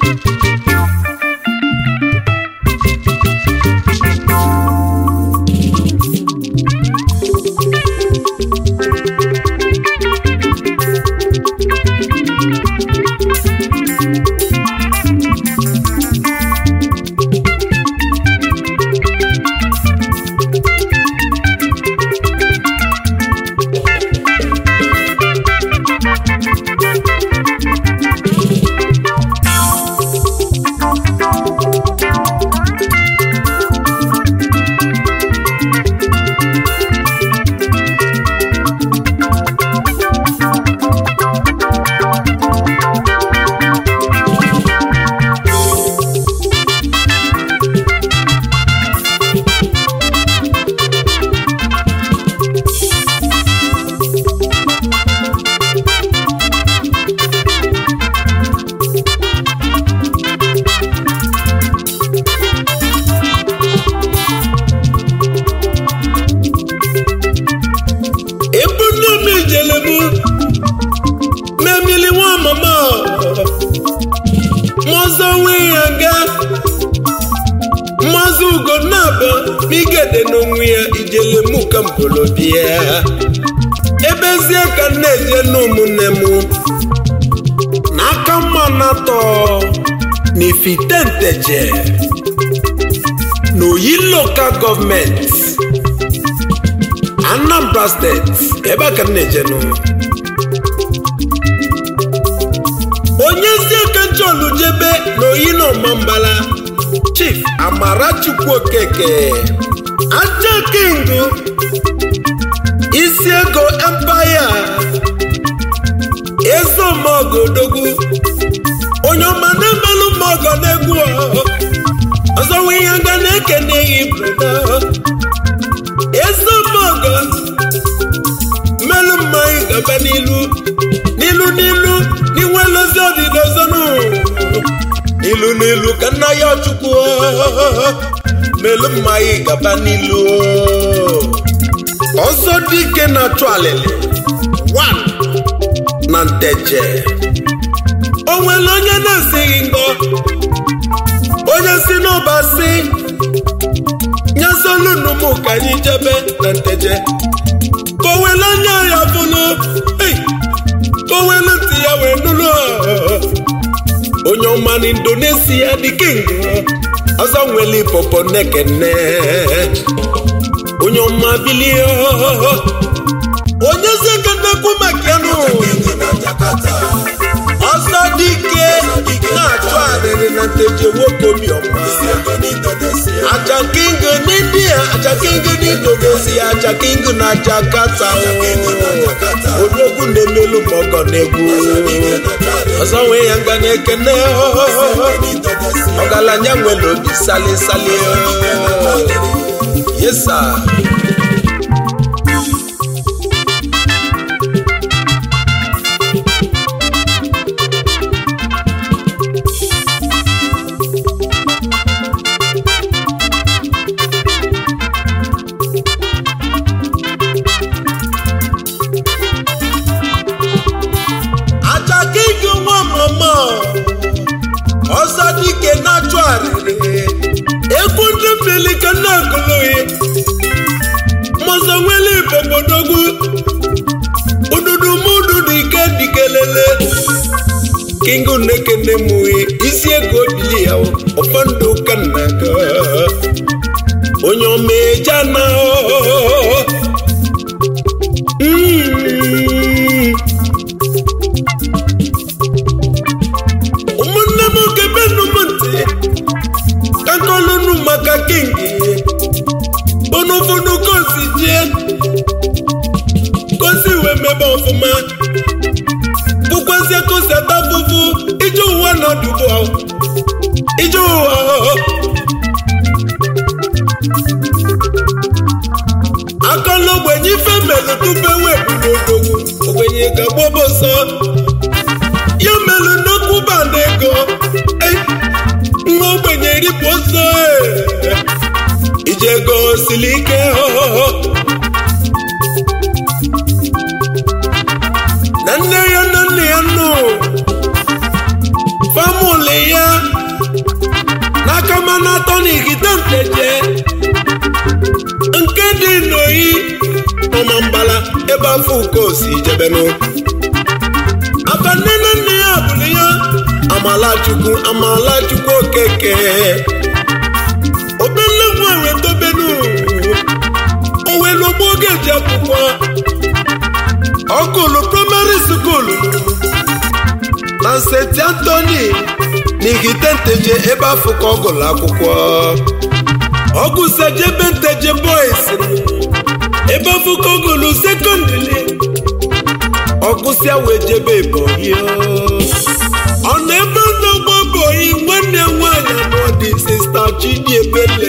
igede n'onwe ya ijele mụ ka mbolobia ebezie ka m na-eje n'ụmụnne m n'aka mma na-atọ n'ifitenteje n'oyi lokal gọọmenti anambra steeti ebe a ka m na-ejenụ onyezie ka nchọlujebe n'oyi na ọmambala chief amarachukwu okeke aja kingu isi ego empire ezeomogodogwu onye ọma na-emelụ mọgọ na-egwu ọzọ nwe ihe nga na-ekeneghị brada ezeomogo mmelụ mmanya gaba n'ilu n'ilu n'ilu n'inwe lozi ọdịdozonu n'ilu n'ilu ka nna ya chukwu mmelụ mmanya gaba n'ilu ọzọ dike na-achụ alịlị wan na nteje o nwere onye na-esighị ngọ onye si n'ọba si nyesolunum ka anyị jebe na nteje ka o were anya ya bụlụ ka o were ntị ya wee nụrụ onye ọma na indonesia dị king ọzọ nwere ipopo nekene onye ọma bilie onye zi ka nnekwu maka ya nụ ọsọ dike na-achụ arịrị na nteje nwoke obiọma aja king n'india aja king n'indonesia aja king na jakarta odogwu na-emelu mọgọ na-egwu ọzọ nwee ya nga na-ekene ọgaranya nwere obi sali sali yesa ajakike nwa mama ọzọ dike na-achụ arịrị egwu ndị mmiri ka na-agụlụghị mọzọ nwere ibobodogwu ududu mududu ike dikelele kingu nekene mụghị isi ego bili ya ụfọdụ ka nnaga onye ọma eje na Mm. ụmụnne m gebenu m ntị ka nkọlụnụ maka kingi ụnụfụnụ kosi jie kosi wee mebe ọfụma bụkwazie kosi ata fụfụ ije ụwa nọdụbụ ije ụwa akọla ogbenye ife melụ tupu ewepụ n'odogwu ogbenye ga-agbọbọsọ ya melụ nnukwu band ego nwa ogbenye ripụ ọsọ ije ego siri ike na nne ya na nne ya nụ famụlị ya afọ ukosi jebenụ abanne na nne ya bụrụ ya amalachukwu amalachukwu okeke obelegwu ewetobenu owelugbo oge ji akwụkwọ ọkụlụ praịmarị skuulu na st antoni n'igitenteje ebe afọ ka ọ gụrụ akwụkwọ ọgụsajebe nteje boys ebe afọ ka ọ gụrụ sekọndịrị ọgụsịa wee jebe ebonyi ọ na ebe n'ọgbọ boyi nwanne nwaanyị anọ dị sista chidiebele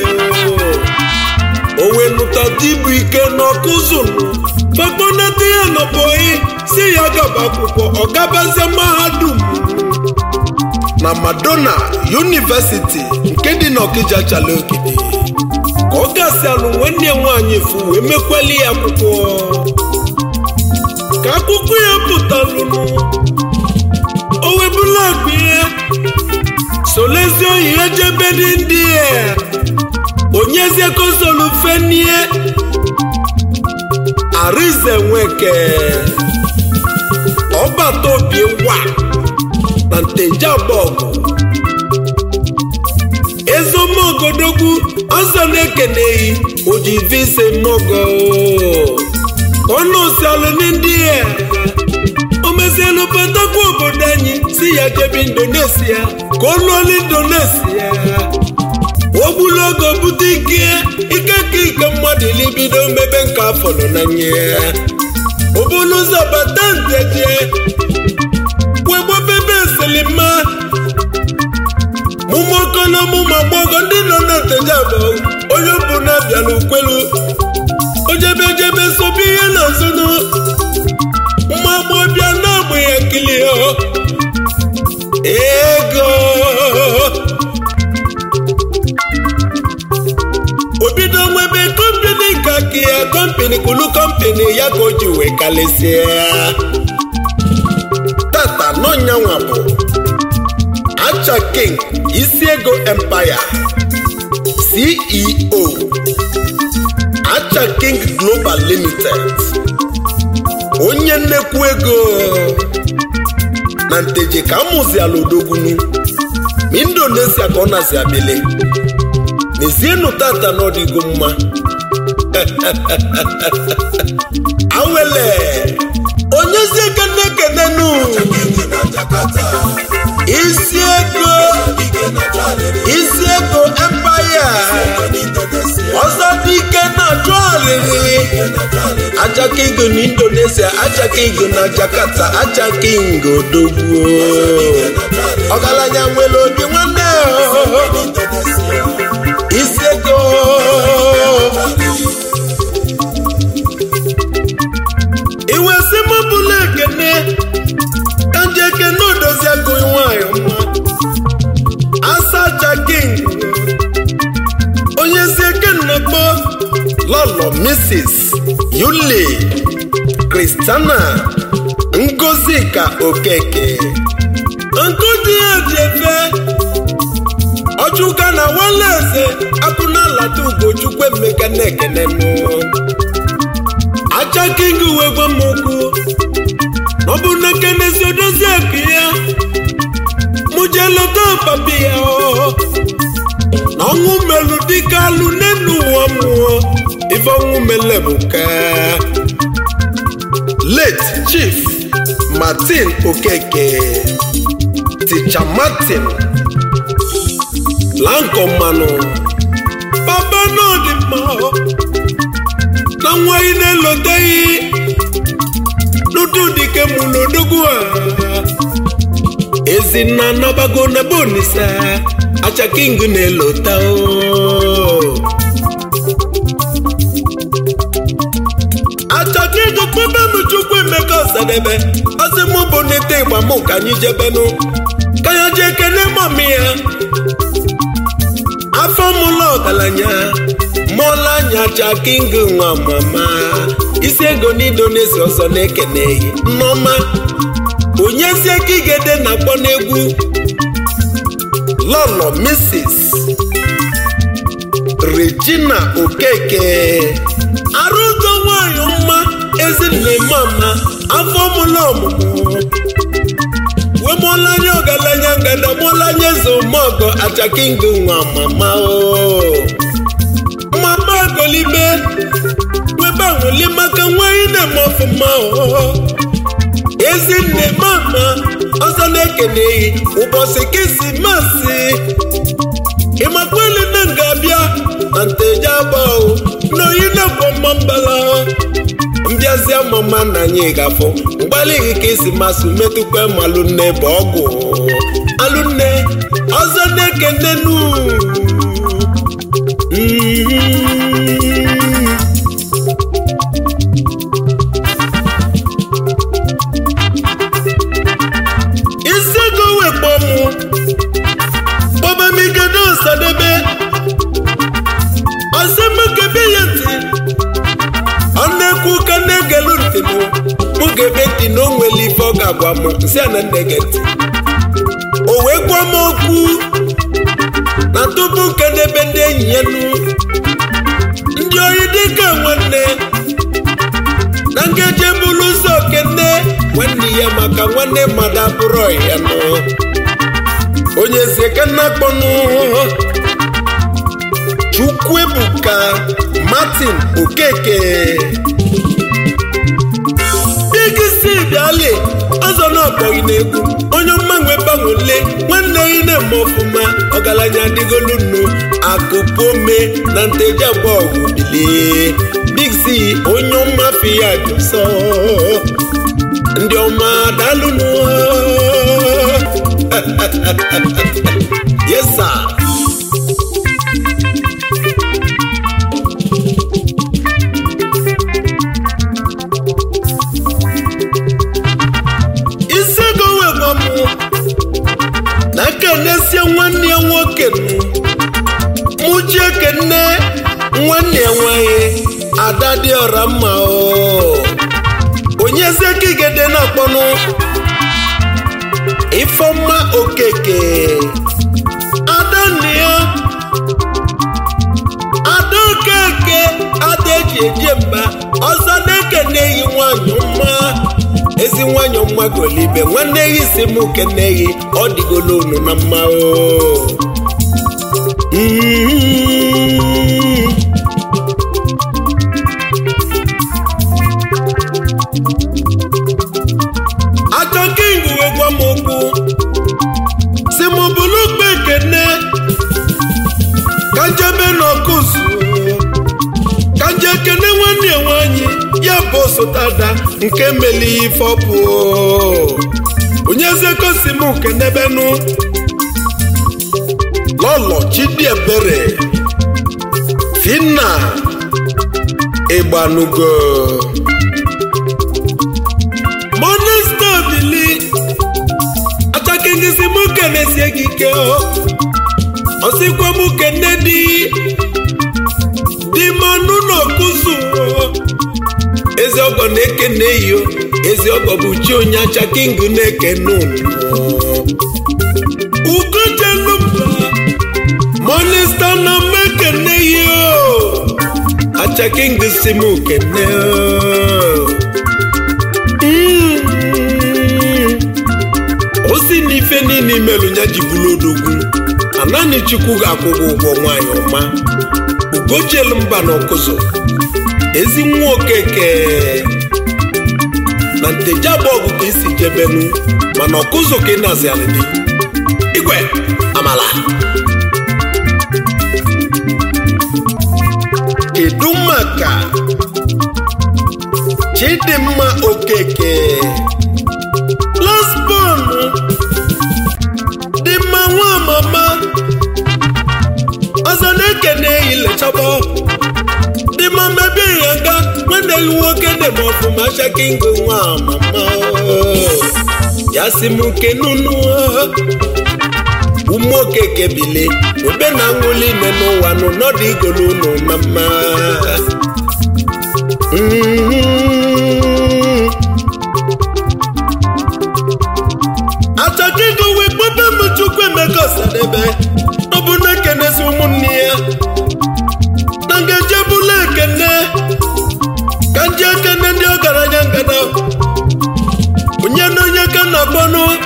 o wee nụta dibu ike n'ọkụzụnụ fakpọnata ya na boyi si ya gaba akwụkwọ ọ gabazie mahadum na madonna yunivesiti nke dị n'ọkịja chala ogidi ka ọ gasịalụ nwanne ya nwaanyị efu wee mekweli ya akwụkwọ ka akwụkwọ ya pụtalụnụ o webula akpa ihe solezi oyi ya jebe dị ndị ya onyezie konsolu fenie arize nweke ọbata obie wa na nteje agbọgụ ezomogodogwu ọzọ na-ekeneghị ojivise mogo ọnụsialụ ndị ya o mezielu batakwa obodo anyị si ya jebe indonesia ka ọ lụọla indonesia ogbulogo bute ike ike ka ike mmadụ libido mmebe nke afọ nọ na nye obulu ụzọ bata nteje wegbobebe eselima mụmụokolo mụmụ agbọghọ ndị nọ na nteje abụọ onye bụ na-abịala ukwelu ojebejebe sobe ihe na-azụnụ mma agbọbịa na-agba ya kili ego obido nwebe kọmpini ka ka ya kọmpini kulu kọmpini ya ka o ji wee kalịsịa tata n'ọnyanwa bụ acha king isi ego empire ceo acha king global limited onye nnekwu ego na nteje ka amụziala odogwunu ma indonesia ka ọ na-zi abili n'ezienụ tata n'ọdịgo mma awele onyezie kene kenenu isi ego isi ego empire ọzọ dị ike na-achụ alịrị aja king na indonesia aja king na jakarta aja king odogwu ọgaranya nwere obi nwanne isi ego iwe si m bụla ekene ka nje ekene odozi agụ nwanyị mma asaja king onye si ekennakpọ lọlọ mrs yuli kristiana ngozika okeke nkụdi ya ji efe ọchụka na nwanne eze akụnalata ugochukwu emeka na-ekene nụ aja king wee gwa m okwu ọ bụ na kenezi odozi akụ ya mụ jee leta papi ya na ọnwụ melụ dịka alụ n'elu ụwa mmụọ ife ọnwụ mele bụ ka late chief martin okeke ticha martin lanko mmanụ papa náà dị mma na nwa ị na-eloteghị n'ụdị dike mụ n'odogwu a ezinna nabago na bonisa acha king na-elota o acha king kpọbe m chukwu emeka ọsadebe ọsị mụ bụ n'ite ịgba mụ ka anyị jebenụ ka ya jee kene mọmi ya afọ mụla ọgaranya mụọla anya acha king nwa mama isi ego n'indonesia ọzọ na-ekeneghị nneọma onyezie ka igede na-akpọ n'egwu lọlọ mrs regina okeke arụgo nwanyị mma ezinne mama afọ mụlụ ọmụmụ wee mụọla anya ọgaranya ngada mụọla anya eze ụmụọgọ achakingo nwa mama o mama golibe webe anwụli maka nwanyị na-eme ọfụma o ezinne mama ọzọ na-ekeneghị ụbọchị kisimasị ịmakwele na nga-abịa na nteje abụọ n'oyi na-akpọ mma mbala mbịazịa mama na anyị gafọ mgbalịghị ka esi masị metụkwa malụnne bụ ọgwụ alụnne ọzọ na-ekene nu isi ego wekpọ mụ kpọbamigedo nsadebe ọsịmụkebe ya ntị ọ na-ekwu ka na-egelu ntị mụ mụ ga-ebe ntị na o nwere ife ọ ga-agwa m nsị a na nne gị ntị o wee gwa m okwu na tupu nkedebe ndị enyi ya nu ndị oyi dịka nwanne na nkeji bụrụ ụzọ okene nwanne ya maka nwanne mmadụ abụrụ ya nụ onye eze ka nna kpọnụ chukwuebuka martin okeke bigisi bịali ọzọ na ọkpọghị na-egwu onye mmanwe gbanwele nwanne gị na-eme ọfụma ọgaranya adịgolu nnu akụpome na nteji abụọ bilie bigsi onye ọma fi ya dị nsọ ndị ọma daalụnụ yes sir isi ego wegwa m na kenesie nwanne ya nwoke mụji ekene nwanne ya nwanyị ada dị ọra mma o onye zekigede na-akpọnụ ifeọma okeke ada nne ya ada okeke ada eji eje mba ọzọ na-ekene yi nwanyị mma ezi nwanyị ọma golibe nwanne ya isi m kene yi ọ dịgolo unu na mma o Mm. aka king wee gwa m okwu si m bụrụ ugbo ekene ka njebe n'ọkụzụ ka nje ekene nwanne ya nwanyị ya bụ osotada nke meli ife ọpụ onye zekosi m kenebenu lọlọ chidiebere finna ịgbanugo monesta bili achakengisi m kenesie gị ike ọsịkwa m kene di di manụ n'ọkụzụ ezi ọgọ na-ekene iyo ezi ọgọ bụ chi onye achaking na-ekene unu ugojelumba monesta na mmekene yo achaking si m kene o si n'ife niile imelụ ya ji bụrụ odogwu anani chukwu ga-akwụ gị ụgwọ nwaanyị ọma ugojielu mba na ọkụzụ ezi nwa okeke na nteje abụọ ka isi jebenu mana ọkụzụ ka ị na-azị alịdị igwe amala kedu maka chidimma okeke lasbon dị mma nwa mama ọzọ na-ekene ilechaba dị mma mebe ya nga nwanne gị nwoke na-eme ọfụma shakingo nwa mama ya si m kenunu ụmụ okeke bili ebe na aṅụli ime n'ụwa nụ n'ọdụ igolu unu na mma Mm. achakigo wee kpọta m chukwu emeka ọsadebe ọ bụ na ekenesi ụmụnne ya na ngaji ebula ekene ka nje ekene ndị ọgaranya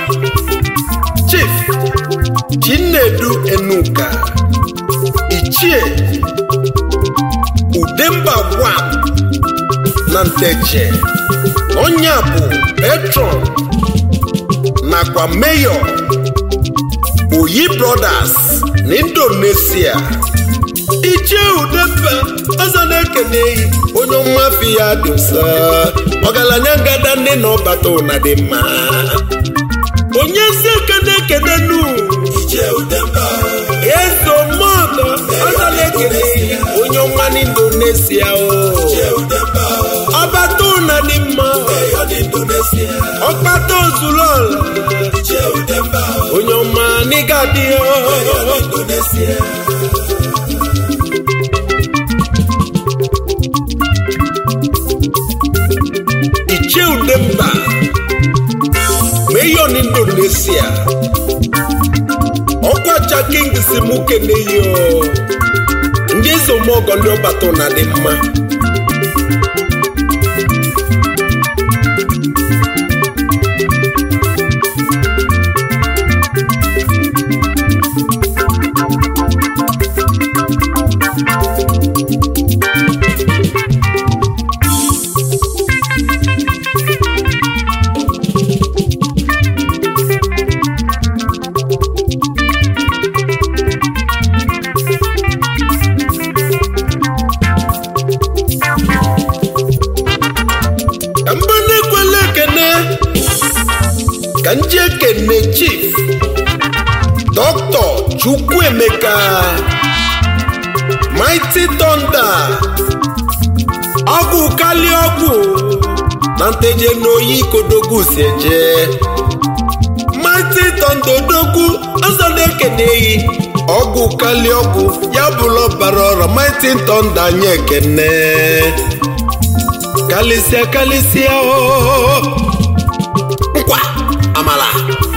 chief chinedu enuka ichie udemba gwam na nteje onye bụ patron nakwa mayor oyi brothers na indonesia ichie udemba ọzọ na-ekene eyi onye mmafi ya dị nsọ ọgaranya ngada nne na ọbata ụna dị mma onye si ekene ekene nu ezo mmadụ ọzọ na-ekene eyi onye ọma na indonesia o ọbata ụna dị mma ọkpata ozuru ọla onye ọma n'ịga dị ichie udemba mayor indonesia ọkwacha king si mụ keneyo ndị ezomọgọ ndị ọbata ụna dị mma ka mba na-ekwela ekene ka nji ekene chief dọkịta chukwuemeka mighty thunder ọgwụ kali ọgwụ na nteje n'oyi kodogwu si eje mighty thunder odogwu ọzọ na-ekene eyi ọgwụ kali ọgwụ ya bụrụ ọbara ọra mighty thunder anyị ekene kalịsịa kalịsịa ooo nkwa amala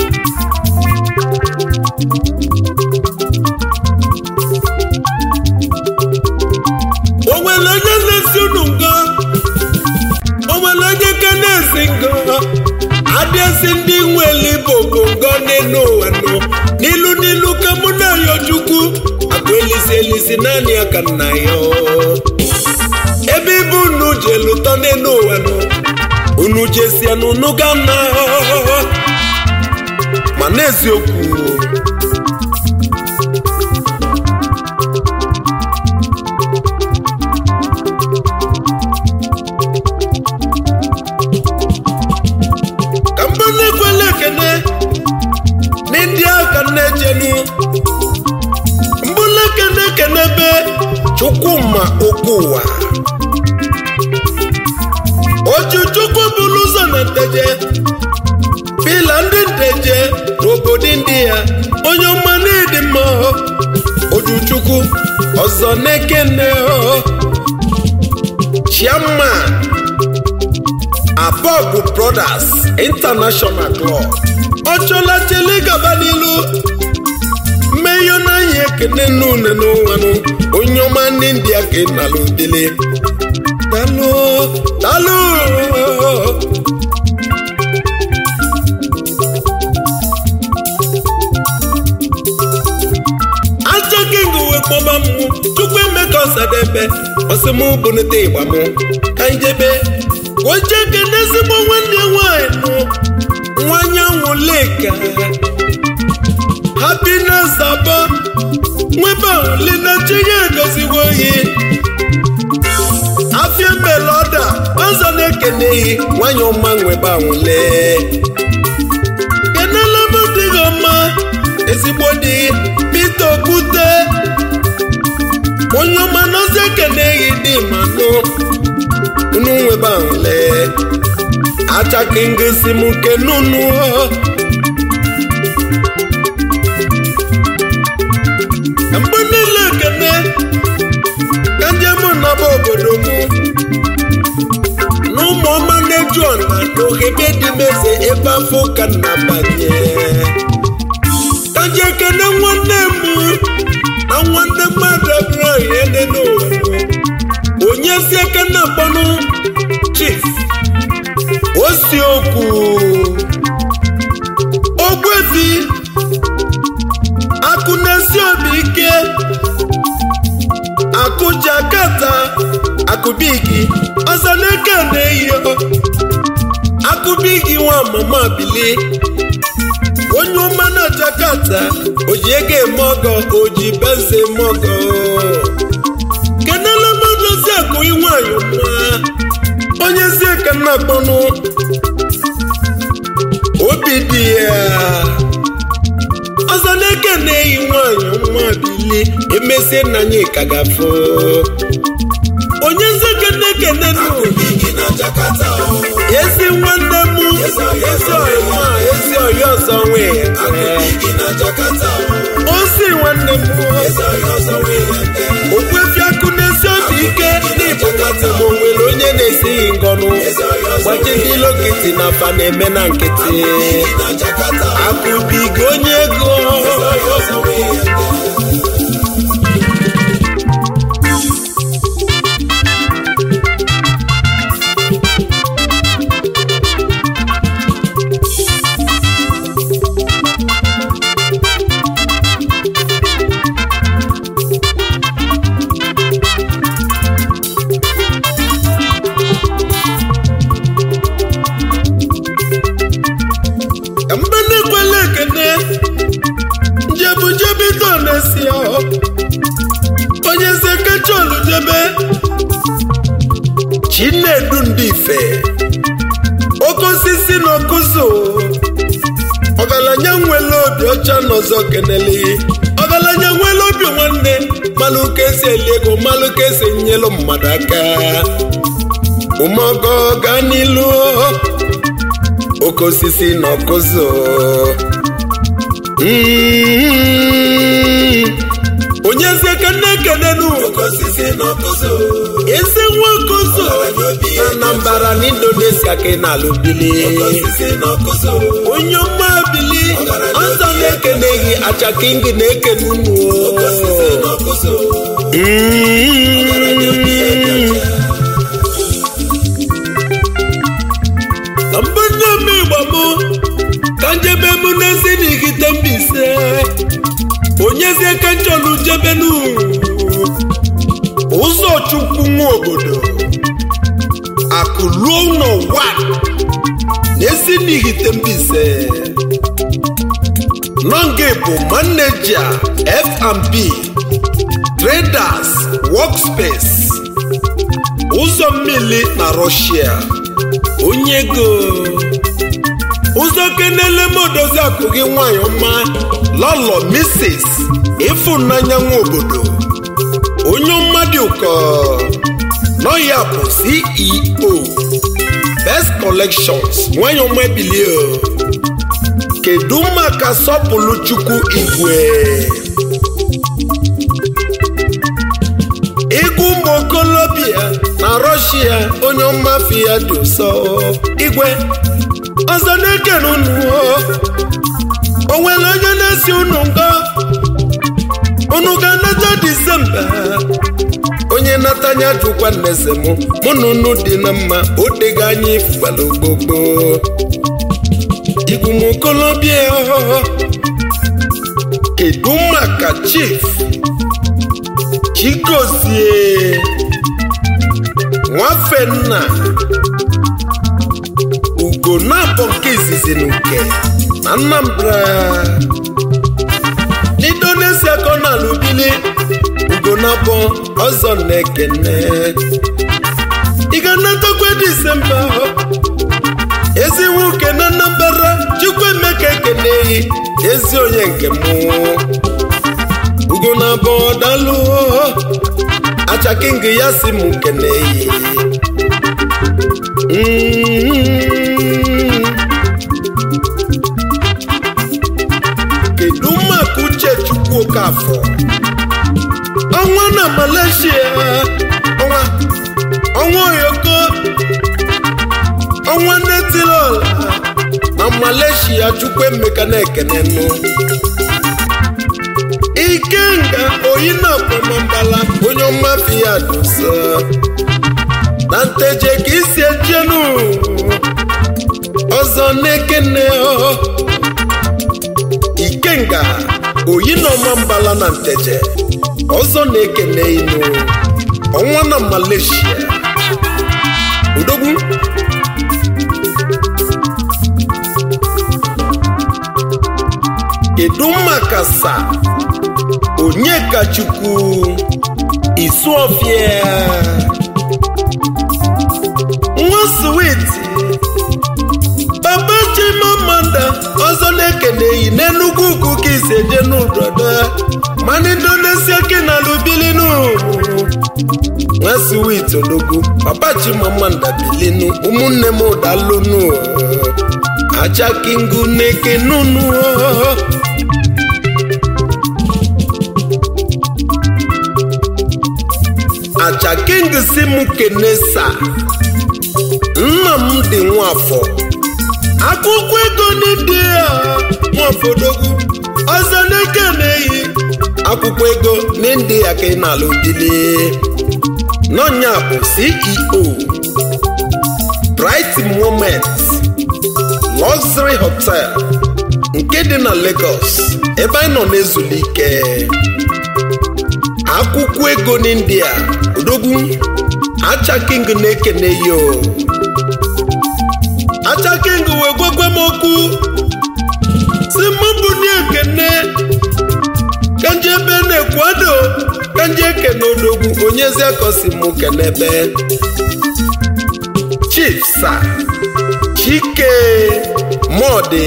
o nwere onye na-esi unu nga o nwere onye ka na-esi nga adịesi ndị nwere bụ bongo n'elu ụwa nọ n'ilu n'ilu ka mụ na-ayọ chukwu akụ elisi elisi naanị ya ka nna ya oo. ebe ibe unu ji lụtọ n'elu ụwa nọ unu jesia n'unu ga na ma n'eziokwu ka mba na-ekwela ekene n'ịdị aka na-ejenu mbụla ekene ekene be chukwuma okwu ụwa ojuchukwu bụrụ ụzọ na nteje pila ndị nteje n'obodo ndị ya onye ọma n'ịdị mma ojuchukwu ọzọ na-ekene chairman abọgụ brothers international club ọchọla chele gaba n'ilu mmeyo n'anya ekene n'une n'ụwanụ onye ọma ndị india ka ị nalụ dele dalụ dalụ aja king wee kpọba m tupu emeka ọsadebe ọsị mụ bụnete ịgba mụ ka njebe oche kene ezigbo nwanne nwanyị nụ nwanya nwụleka happiness abọ nwebe ahụli na chi ya edoziwo oyi afia meloda ọzọ na-ekeneghị nwanyị ọma nwebe anwụle kenela m dị gị ọma ezigbo dị Peter Okwute onye ọma n'ozi ekeneghị dị manụ unu nwebe anwụle achaki ngisi m nke nunu mgbe niile ekene ka ndị mụ nọba obodo mụ na ụmụọma na-eju ọna n'oghebe dị meze ebe afọ ka nna banye ka ji ekene nwanne m na nwanne mmadụ abụrụ ihe dị n'ụwa onye si ekene akpọnụ chief osiokwu akụbigi ọzọ n'eke na-eyi akụbigi nwa mama bili onye ọma na Jakarta oji ego eme ọgọ oji benze eme ọgọ kenela madozi akụ nwanyị nwa onye zie ka nna kpọnụ obi dị ya ọzọ n'eke na-eyi nwanyị nwa bili emesie nna anyị ka gafọ onye nzeke na-ekene nụ ezi nwanne m ezi ọyịma ezi ọyị ọzọ nwe osi nwanne m okwefi akụ na-esi obi ike n'ịbụkata ma o nwere onye na-esighị ngọnụ gbaji ndị lokiti na afa na-eme na nkịtị akụbigo onye ego mgbe na-ekwela ekene njebujebe na-esi onye zekecholu jebe chinedu ndị ife oke osisi na okuzo ọgaranya nwere obi ọcha n'ọzọ kenele ọgaranya nwere obi nwanne malụ ka esi eli ego malụ ka esi nyelu mmadụ aka ụmọgọ gaa n'ilu oke osisi na ọkụzụ onye eze ka nne ekenenu eze nwa ọkụzụ na Anambra na Indonesia ka ị na-alụ bili onye ọma bili ọzọ na-ekeneghị achaking na-ekene unu na mgbe nne m igbo mụ ka njebe mụ n'ezi n'igite mbise onyezie ka nchọlụ jebenu ụzọ chukwu nwa obodo akụluo ụlọ wa n'ezi n'igite mbise nọnge bụ maneja F&B traders workspace ụzọ mmiri na Russia onye ego ụzọ kenele modozi akụ gị nwanyị ọma lọlọ Mrs. ịfụnanya nwa obodo onye mmadụ ụkọ nọ ya bụ CEO Best Collections nwanyị ọma ebilie kedu maka sọpụlụ chukwu igwe ịgụ ụmụ okolobịa na Russia onye ọmafi ya dị ụsọ igwe ọzọ na-ekene unu o nwere onye na-esi unu nga unu ga-anata disemba onye natanya jụkwa nneze m mụ na unu dị na mma odega anya ifugbalụ gbogbo igwu m okolobịa kedu maka chief Chigozie Nwafenna Ugo na-abọ nke izizi n'uke na Anambra n'Indonesia ka ọ na-alụbili Ugo na-abọ ọzọ na-ekene ị ga-anatakwa Disemba ezi nwoke na Anambra Chukwuemeka ekeneghị ezi onye nke mụ ugo na abọ dalụ achaking ya si m keneyi kedu maka uche chukwu okafọ ọnwa na Malaysia ọnwa ọnwa oyoko ọnwa netilola na Malaysia Chukwuemeka na-ekenenụ ikenga oyi na akpọmọmbala onye ọmafi ya dosa na nteje ka isi ejenu ọzọ na-ekene ikenga oyi na ọmambala na nteje ọzọ na-ekene inu ọnwa na Malaysia odogwu kedu maka sa onyekachukwu isuofia nwa switi baba chimamanda ọzọ na-ekeneghị n'enugwu ugwu ka isi eje n'ụdọda mana indonesia kenalụ bilinu nwa switi odogwu papa chimamanda bilinu ụmụnne m ụdalụnu achakingu na-ekenunu achaking si m kenesa nna m dị nwafọ akwụkwọ ego n'ịdị ya nwafọdogwu ọzọ n'eke na-eyi akwụkwọ ego n'ịdị ya ka ị na-alụ dili n'ọnya bụ ceo bright moment luxury hotel nke dị na lagos ebe anyị nọ na-ezulike akwụkwọ ego n'india odogwu achaking na-ekene yo achaking wee gwagwa m okwu si mụ bụ na ekene kanji ebe na-ekwado kanji ekene odogwu onyezi akosi mụ kenebe chief sa chike mọdị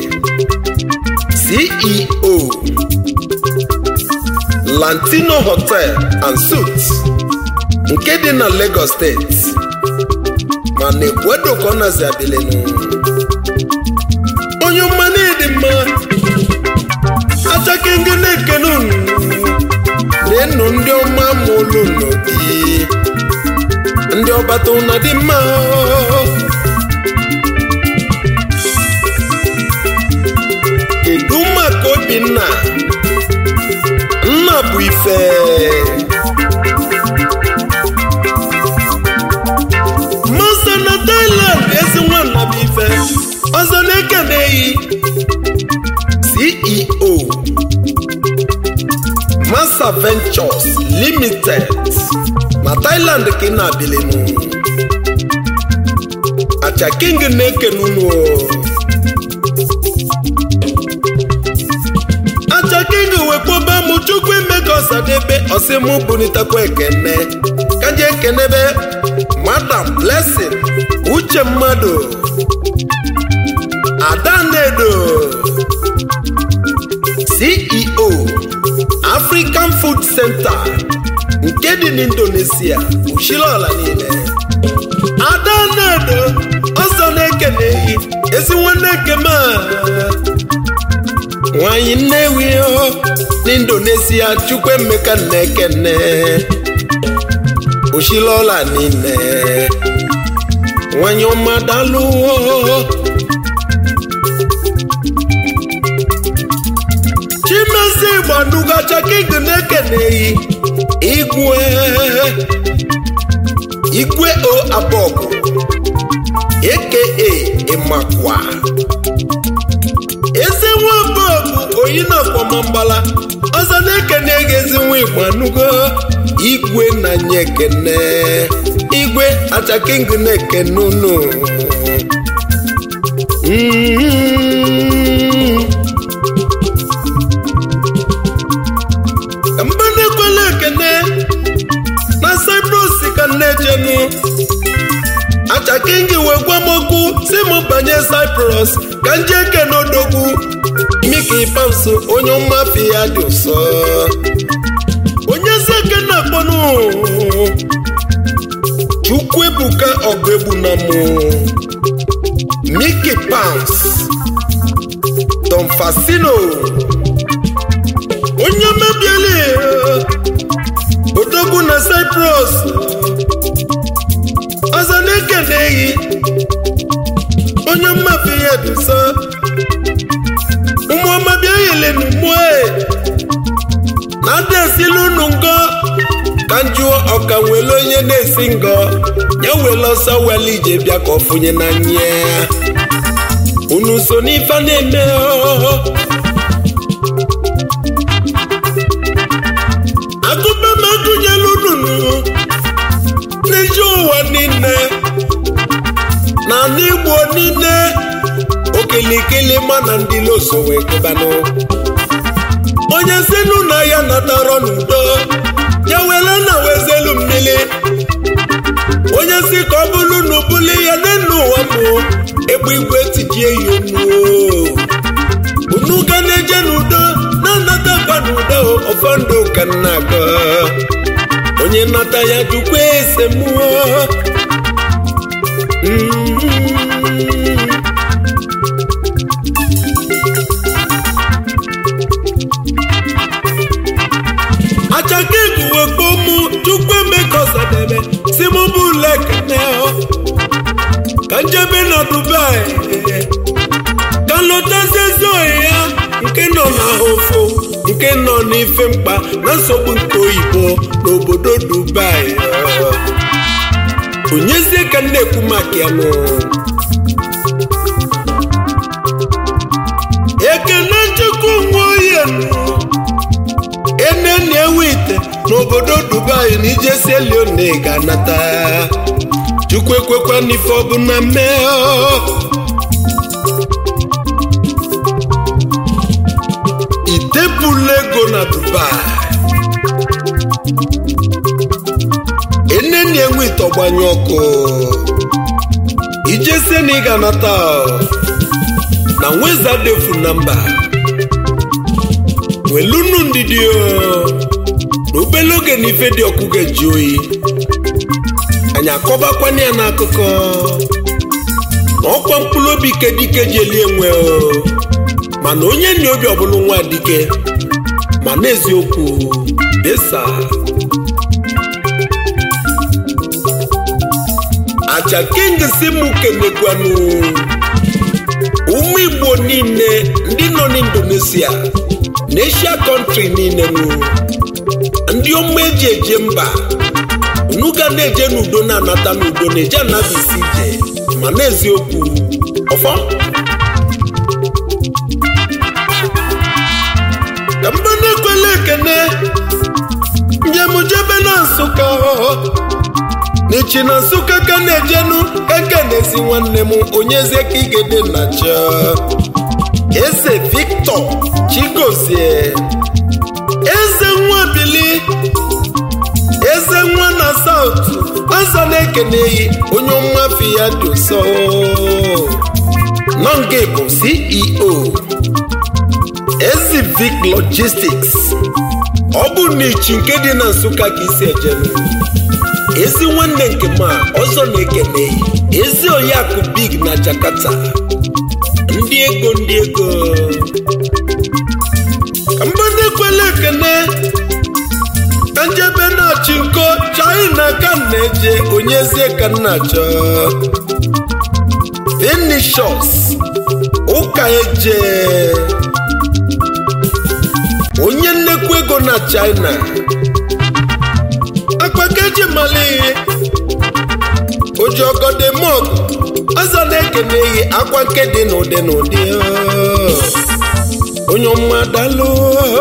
ceo lantino hotel and suits nke dị na lagos steeti ma na-ekwedo ka ọ nazi adịlenu onye mmanụ dị mma achake ndị na-ekene unu na-enu ndị ọma ma olu n'obi ndị ọbata ụna dị mma kedu maka obinna nna bụ ife masa na Thailand ezi nwanna bụ ife ọzọ na-ekeneghị CEO Masa Ventures Limited na Thailand ka ị na-abilinu acha king na-ekene unu acha king wekpoba mụ chukwu emeka ọsadebe ọsịmụ bunitakwa ekene kaje ekenebe madam blessing uche mmadụ adanedo ceo african food center nke dị n'indonesia uchilola niile adanedo ọzọ na-ekeneghị ezi nwanne ekeme nwanyị nnewi n'indonesia chukwuemeka na-ekene oshilola niile nwanyị ọma dalụ chimezi gbanugacha king na-ekeneghị igwe igwe o abọgụ aka ịmakwa eze nwamba bụ oyi na akpọmambala ọzọ na-ekene gị ezi nwa igbo anụgo igwe na nye ekene igwe achaking na-ekene unu mba na-ekwela ekene na cyprus ka na-ejenu achaking wee gwa m okwu si m banye cyprus ka nje ekene odogwu miki pamso onye mmafe ya dị ụsọ onye si ekene akpọnụ chukwu ebuka ọgụ egbu na mụ miki pams don fasino onye mebieli odogwu na cyprus ọzọ na-ekeneghị onye mmafe ya dị ụsọ ụmụọma bịa yelenu mue na ndị esila unu ngọ ka njụọ ọka nwere onye na-esi ngọ ya were ọsọ wele ije bịa ka ọ fụnye na nye unu so n'ife na-eme agụba m agụnyela unu n'ezi ụwa niile onye si n'ụlọ ya natara n'udo ya were na wezelu mmiri onye si ka ọ bụrụ na ụbụli ya n'elu ụwa mụ egbe igwe tijie ya onu unu ga na-eje n'udo na-anatakwa n'udo ọfọndụ ka nna aga onye nata ya jukwa ese mmụọ achaka eguwe kpomu chukwu emeka ọsadebe si mụ bụ lekene ka njebe na dubai ka lọtazie zoe ya nke nọ n'ahụfụ nke nọ n'ife mkpa na nsogbu nke oyibo n'obodo dubai onyezie ka m na-ekwu maka ya nụ ekene chukwu nwe oye ene na-ewe ite n'obodo dubai na ijesi elione ga-anata chukwu ekwekwa n'ife ọbụla mee itepụla ego na dubai ene na-enwe ite ọgbanye ọkụ ijesie na ị ga-anata na nweza defu na mba welunu ndidi na obele oge na ife dị ọkụ ga-eji oyi anyị akọbakwana ya n'akụkọ na ọkwa mkpụrụ obi ike dike ji eli enwe mana onye nna obi ọbụla nwa dike ma n'eziokwu desa acha king si mụ kenekwanụ ụmụ igbo niile ndị nọ n'indonesia na asia kọntrị niile nụ ndị ọma eji eje mba unu ga na-eje n'udo na-anata n'udo na-eje anabisi ije ma n'eziokwu ọfọ ka mba na-ekwele ekene njem jebe na nsụka n'ichi na nsụka ka na-ejenu eke na-esi nwanne m onyezie ka igede na cha eze victor chigozie eze nwa bili eze nwa na saut ọzọ na-ekeneghị onye mmafi ya dị ụsọ nọnge bụ ceo ezivic logistics ọ bụ n'ichi nke dị na nsụka ka isi ejenu ezi nwanne nke ma ọzọ na-ekeneghị ezi oyiakụ big na jakarta ndị ego ndị ego ka mgbada ekwela ekene ka njebe na-achị nko china ka m na-eje onyezie ka m na-achọ finishos ụka eje onye nnekwu ego na china akpakeji malihe oji ọgọdemọg ọzọ na-ekeneghị akwa nke dị n'ụdị n'ụdị onye ọma dalụ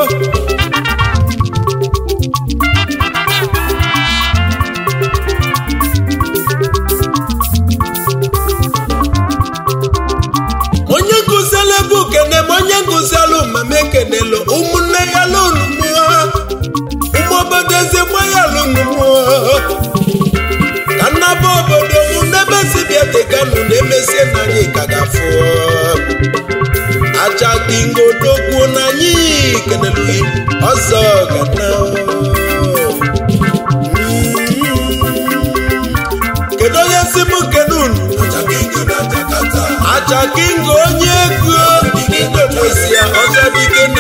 onye nkụziala ebe ukene ma onye nkụziala mama ekenelu ụmụnne ya lụnụmụọ ụmụ obodo ezigbo ya lụnụmụọ ka nnaba obodo mụ n'ebe si bịa tekanụ na-emesie na anyị ka gafụ aja dingodogwu na anyị kenelu gị ọzọ gana kedu onye si m kenunu aja kingo onye ego indonesia ọzọ dike